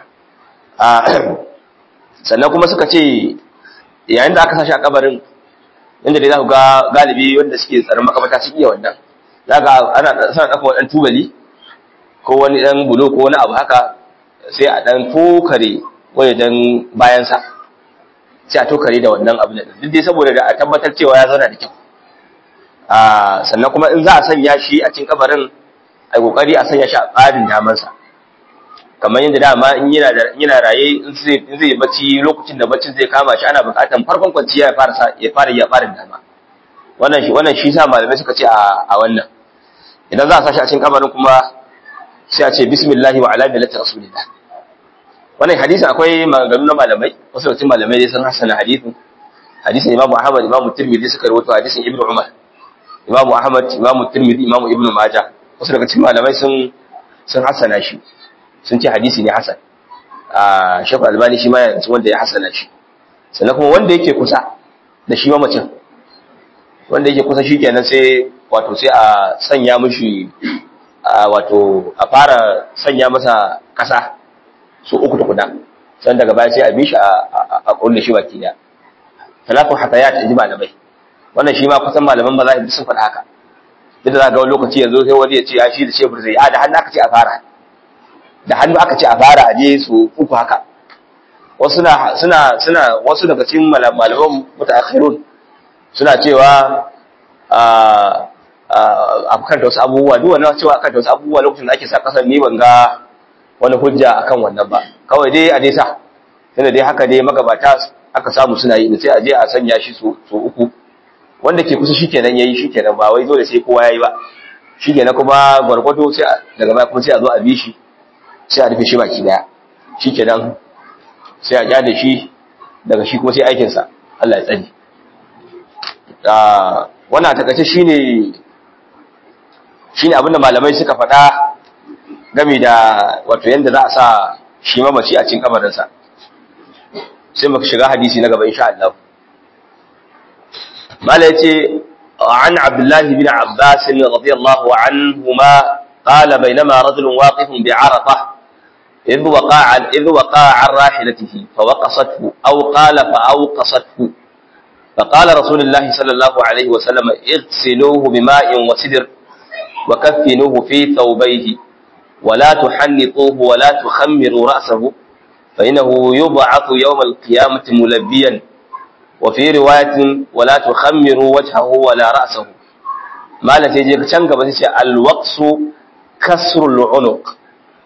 sannan kuma suka ce yayin da aka sa shi a kabarin inda dai za ku ga galibi wanda suke tsaron makamata su iya wannan za ga ana sana ɗafa waɗan tubali ko wani ɗan bulo ko wani abu haka sai a ɗan tokare wani dan bayansa sai a tokare da wannan abu duk dai saboda da a tabbatar cewa ya zauna da kyau sannan kuma in za a sanya shi a cikin kabarin a kokari a sanya shi a tsarin damansa kamar yadda dama in yana raye in zai bacci lokacin da baccin zai kama shi ana buƙatar farkon kwanciya ya fara ya fara ya fara dama wannan shi wannan shi sa malamai suka ce a wannan idan za a sashi a cikin kabarin kuma sai a ce bismillahi wa ala millati rasulillah wannan hadisin akwai maganganu na malamai wasu daga cikin malamai dai sun hasana hadisin hadisin Imam Ahmad Imam Tirmidhi suka rawaito hadisin Ibn Umar Imam Ahmad Imam Tirmidhi Imam Ibn Majah wasu daga cikin malamai sun sun hasana shi sun ce hadisi ne hasan a Sheikh Albani shi ma ya wanda ya hasana shi sannan kuma wanda yake kusa da shi mamacin wanda yake kusa shi kenan sai wato sai a sanya mishi wato a fara sanya masa kasa su uku tukuna sannan daga baya sai a bi shi a kulle shi baki daya talatu hatayat inji malamai wannan shi ma kusan malaman mazahib sun faɗa haka duk da ga wani lokaci yanzu sai wani ya ce a shi da shebur zai a da hannu aka ce a fara da hannu aka ce a fara a je su uku haka wasu suna suna suna wasu daga cikin malaman mutaakhirun suna cewa a a kan wasu abubuwa duk wannan cewa akan wasu abubuwa lokacin da ake sa kasar ni ban ga wani hujja akan wannan ba kawai dai a dai sa tunda dai haka dai magabata aka samu suna yi sai a je a sanya shi su uku wanda ke kusa shikenan yayi shikenan ba wai dole sai kowa yayi ba shikenan kuma gwargwado sai daga baya kuma sai a zo a bi shi sai a rufe shi baki daya shikenan sai a kyale shi daga shi kuma sai aikin sa Allah ya tsani ah wannan takaice shine shine abinda malamai suka faɗa game da wato yanda za a sa shi mamaci a cikin kabarinsa sai muka shiga hadisi na gaba insha Allah mala yace an Abdullah bin Abbas radiyallahu anhuma qala bainama rajulun waqifun bi Arafah إذ وقع إذ وقع عن راحلته فوقصته أو قال فأوقصته فقال رسول الله صلى الله عليه وسلم اغسلوه بماء وسدر وكفنوه في ثوبيه ولا تحنطوه ولا تخمروا رأسه فإنه يبعث يوم القيامة ملبيا وفي رواية ولا تخمروا وجهه ولا رأسه ما لا تجيك تنقى بس الوقص كسر العنق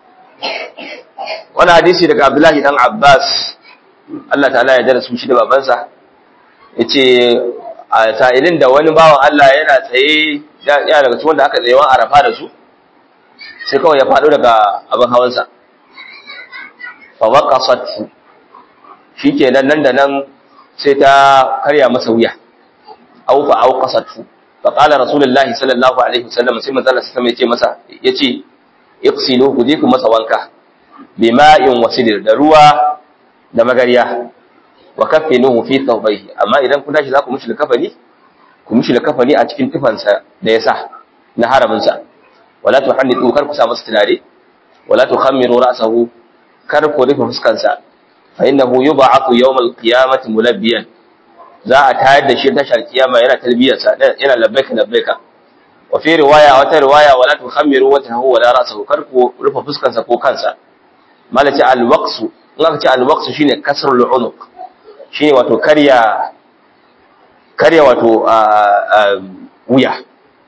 وانا حديثي لك عبد الله بن عباس Allah ta'ala ya darasu shi da babansa yace a sa'ilin da wani bawan Allah yana tsaye ya daga cikin wanda aka tsayewa arafa da su sai kawai ya faɗo daga abin hawansa fawaqasat shikenan nan da nan sai ta karya masa wuya aw fa awqasat fa qala rasulullahi sallallahu alaihi wasallam sai manzo Allah sai yace masa yace iqsilu ku je ku masa wanka bima'in wasidir da ruwa da magariya wa kaffinuhu fi thawbayhi amma idan kun tashi za ku mishi kafani ku mishi kafani a cikin tufansa da yasa na haramin sa wala tuhannitu kar ku sa masa tunare wala tukhammiru ra'sahu kar ku rufe fuskansa fa innahu yub'athu yawmal qiyamati mulabbiyan za a tayar da shi tashar kiyama yana talbiyarsa yana labbaika labbaika wa fi riwaya wata riwaya wala tukhammiru wajhahu wala ra'sahu kar ku rufe fuskansa ko kansa malaci alwaqsu in aka ce alwaqsu shine kasrul unuq shine wato karya karya wato wuya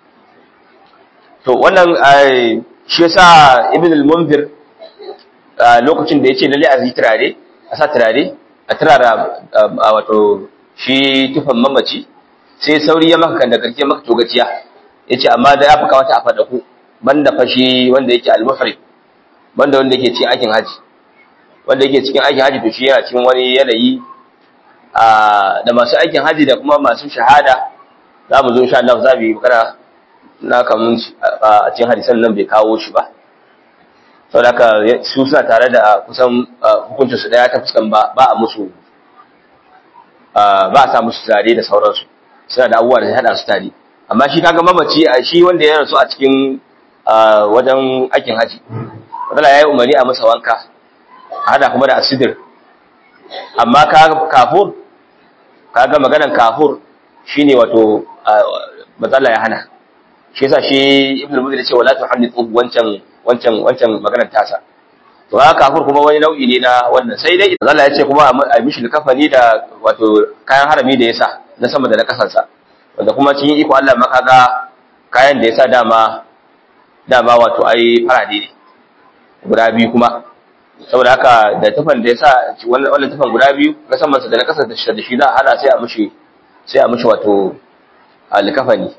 to wannan shi yasa ibn al-munzir lokacin da yace lalle a yi turare a sa turare a turara wato shi tufan mamaci sai sauri ya maka da karke maka togaciya yace amma da ya fuka wata a fada ku banda fashi wanda yake al-muhrim banda wanda yake cikin aikin haji wanda yake cikin aikin haji to shi yana cikin wani yanayi da masu aikin haji da kuma masu shahada za mu zo insha Allah za mu yi magana na kamun a cikin hadisan nan bai kawo shi ba sau da su suna tare da kusan hukuncin su daya ta fuskan ba a musu ba a sa musu tare da sauransu suna da abubuwa da ya hada su tare amma shi kaga mamaci a shi wanda ya rasu a cikin wajen aikin haji wadala ya yi umarni a masa wanka a hada kuma da asidir amma kafur kaga maganan kafur shine wato matsala ya hana shi yasa shi ibn al-mudhir ya ce wala tuhannithu wancan wancan wancan maganar tasa to haka kafur kuma wani nau'i ne na wannan sai dai Allah ya ce kuma a mishi kafani da wato kayan harami da yasa na sama da na kasansa wanda kuma cikin iko Allah ma kaga kayan da yasa dama dama wato ai farade ne guda biyu kuma saboda haka da tufan da yasa wannan tufan guda biyu na saman sa da na kasansa da shi za a hada sai a mishi sai a mishi wato alkafani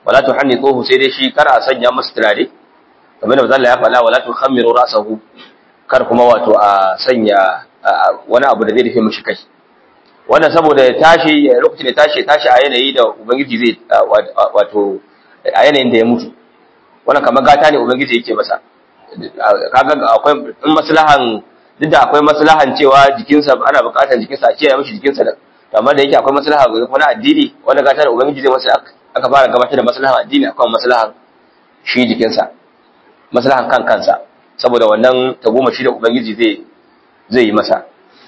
wala tuhannituhu sai dai shi kar a sanya masa turare kamar da manzo Allah ya faɗa wala tukhammiru ra'sahu kar kuma wato a sanya wani abu da zai rufe mishi kai wannan saboda ya tashi lokacin da tashi tashi a yanayi da ubangiji zai wato a yanayin da ya mutu wannan kamar gata ne ubangiji yake masa kaga akwai in maslahan duk da akwai maslahan cewa jikinsa ana buƙatar jikinsa a kiyaye mishi jikinsa da amma da yake akwai maslaha ga kuma addini wanda gata da ubangiji zai masa aka fara gabatar da maslahan addini akan maslahan shi jikinsa maslahan kan kansa saboda wannan tagomashi da ubangiji zai zai yi masa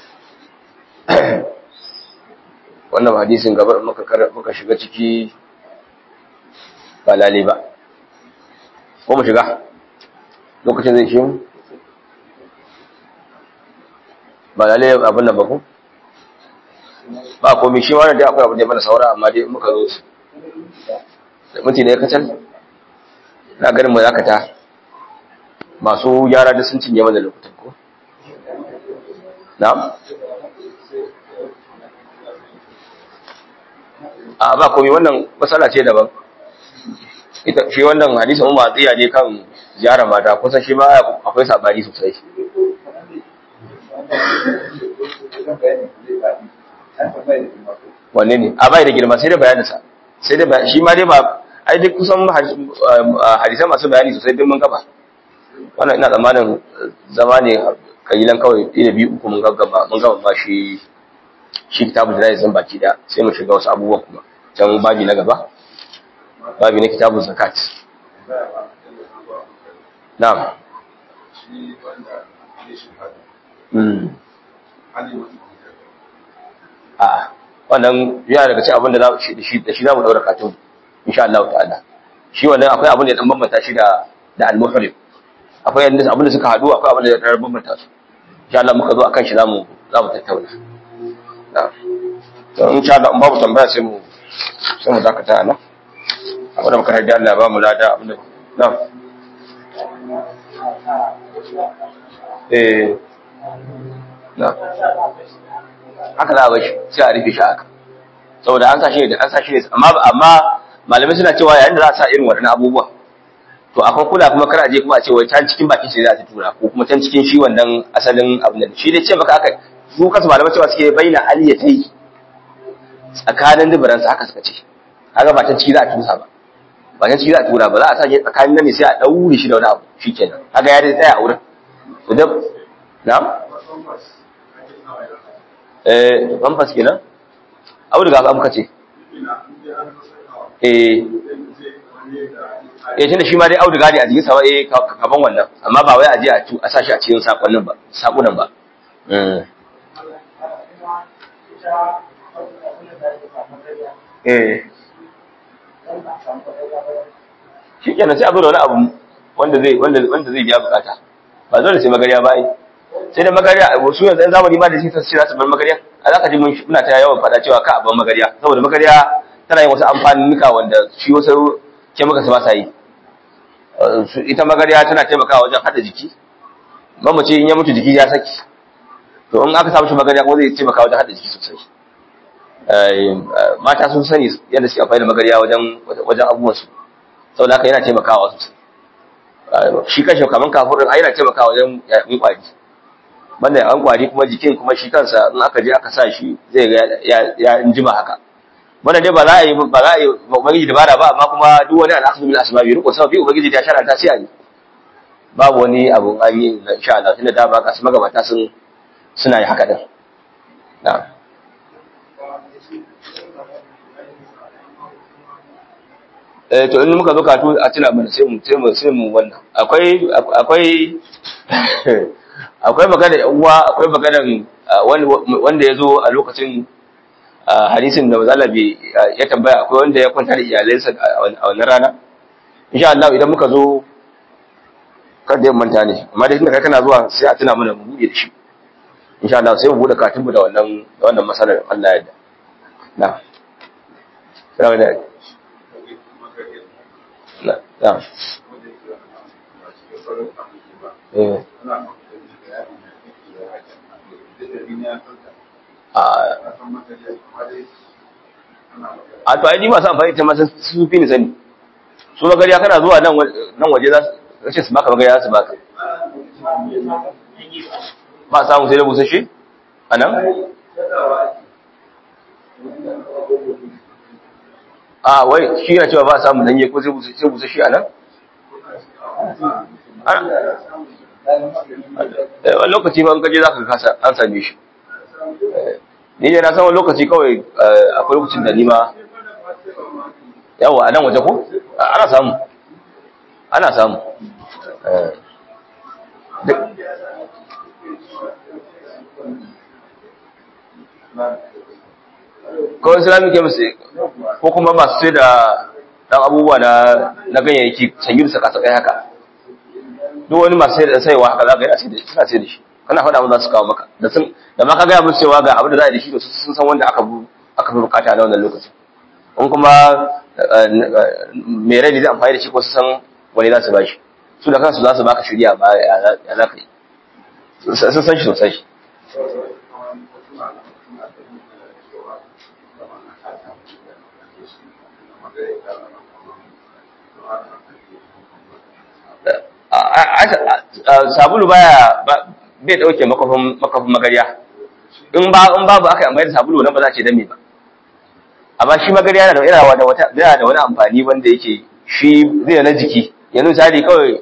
wannan hadisin gaba muka muka shiga ciki ba lale ba ko mu shiga lokacin zai shi ba lale abin nan ba ku ba komai shi wannan dai akwai abin da ya mana saura amma dai muka zo su mutum da ya kacal na ganin mu zakata masu gyara da sun cinye mana lokutan ko na'am a ba komai wannan matsala ce daban ita shi wannan hadisi mun matsiya ne kan ziyara mata kusan shi ma akwai sabani sosai wanne ne a bai da girma sai da bayaninsa sai da shi ma dai ba ai duk kusan hadisai masu bayani sosai duk mun gaba wannan ina tsammanin zama ne kalilan kawai ɗaya biyu uku mun gaggaba mun gaba ba shi shi kitabu da zai zan baki da sai mu shiga wasu abubuwan kuma can babi na gaba babi na kitabu zakat na'am a wannan yana daga cikin abin da za shi da shi za mu daura katun insha Allah ta'ala shi wannan akwai abin da ya dan bambanta shi da da al-muhrim akwai abin da suka hadu akwai abin da ya dan bambanta su insha Allah muka zo akan shi zamu zamu tattauna na'am to insha Allah in babu tambaya sai mu sai mu dakata nan abin da muka harda Allah ya ba mu lada abin da na'am eh na'am haka za a bashi sai a rufe shi haka saboda an sashi da an sashi ne amma amma malamai suna cewa yayin da za a sa irin waɗannan abubuwa to akwai kula kuma kar a je kuma a ce wai can cikin bakin shi za ta tura ko kuma can cikin shi wannan asalin abin da shi dai ce maka aka su kasu malamai cewa suke bayyana aliyatai tsakanin dubaran sa haka suka ce haka ba can ciki za a tusa ba ba can ciki za a tura ba za a sa shi tsakanin nan ne sai a daure shi da wani abu shikenan haka ya dai tsaya a wurin to da na'am eh pampas kenan auduga ba muka ce eh eh tunda shi ma dai auduga ne a jikin sa eh kaman wannan amma ba wai a je a sa shi a cikin sakonnin ba sakunan ba eh shi kenan sai a zo da wani abu wanda zai wanda wanda zai biya bukata ba dole sai magariya ba ai sai da magariya su yanzu yan zamani ma da shi sai za su bar magariya a zaka ji muna ta yawan fada cewa ka a bar magariya saboda magariya tana yin wasu amfanuka wanda shi wasu ke maka su ba sa yi ita magariya tana taimakawa wajen hada jiki mamace in ya mutu jiki ya saki to in aka samu shi magariya kuma zai taimaka wajen hada jiki sosai mata sun sani yadda suke amfani da magariya wajen wajen abubuwansu saboda haka yana taimakawa sosai shi kashe kaman kafurin ai yana taimakawa wajen yayin kwari banda an kwari kuma jikin kuma shi kansa in aka je aka sa shi zai ga ya injima haka wannan dai ba za a yi ba za a yi ubangiji dabara ba amma kuma duk wani al'akhdhu bil asbabi riko sababi ubangiji ta sharanta sai a yi babu wani abu an yi insha Allah tunda da ba ka su magabata sun suna yi haka din na'am eh to in muka zo katu a tuna mana sai mu sai mu sai mu wannan akwai akwai akwai magana uwa akwai magana wanda ya zo a lokacin hadisin da mazala bai ya tambaya akwai wanda ya kwanta da iyalansa a wannan rana insha Allah idan muka zo kada yin manta ne amma dai tunda kai kana zuwa sai a tuna mana mu buɗe da shi insha Allah sai mu buɗe katinmu da wannan da wannan masalar Allah ya yarda na sai da na na eh a to ai ni masu amfani ta masu su fi ni sani su magariya kana zuwa nan nan waje za su ce su baka magariya su baka ba samu sai da busasshe a nan a wai shi yana cewa ba samu danye ko sai busasshe a nan wani lokaci ma gaje za ka kasa an same shi ni ne na san wani lokaci kawai akwai lokacin da nima yawa a nan waje ko ana samu ana samu kawai islamic chemist ko kuma masu sai da dan abubuwa na ganyayyaki sanyi da saka sakai haka duk wani masu sai da saiwa haka za ka yi suna sai da shi kana faɗa mu za su kawo maka da sun da ma ka gaya musu cewa ga abin da za a yi da shi da sun san wanda aka bu aka fi bukata na wannan lokacin in kuma mai rai ne zai amfani da shi ko su san wani za su ba shi su da kansu za su baka shirya ba ya za ka yi sun san shi sosai sabulu baya bai dauke makafin makafin magariya in ba in babu aka amfani da sabulu nan ba za a ce dame ba amma shi magariya yana da yana da wata yana da wani amfani wanda yake shi zai na jiki yanzu misali kawai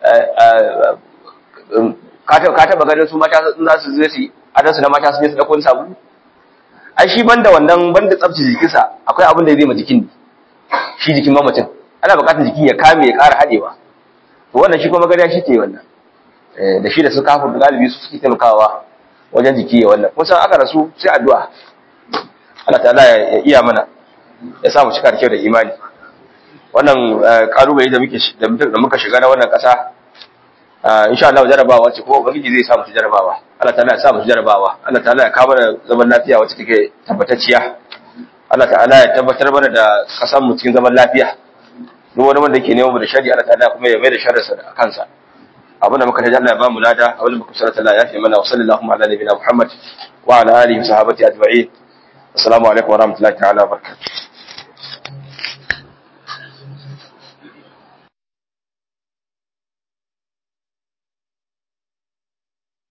ka taba ganin su mata za su zai su adansu na mata su je su dauko sabulu ai shi banda wannan banda tsabtace jikinsa akwai abin da zai ma jikin shi jikin mamacin ana bukatar jikin ya kame ya ƙara haɗewa to wannan shi kuma magariya shi ke wannan da shi da su kafin galibi su suke taimakawa wajen jiki ya wannan kun san aka rasu sai addu'a Allah ta'ala ya iya mana ya sa mu cika da kyau da imani wannan kalubale da muke da muka shiga na wannan ƙasa insha Allah jarabawa ce ko ubangiji zai sa mu jarabawa Allah ta'ala ya sa mu jarabawa Allah ta'ala ya kawo mana zaman lafiya wacce take tabbatacciya Allah ta'ala ya tabbatar mana da kasan mu cikin zaman lafiya duk wani wanda yake neman mu da shari'a Allah ta'ala kuma ya mai da sharrinsa da kansa abin da muka taji Allah ya ba mu lada abin da muka sarata Allah ya fi mana wa sallallahu ala nabiyina Muhammad wa ala alihi wa sahabati ajma'in assalamu alaikum wa rahmatullahi ta'ala wa barakatuh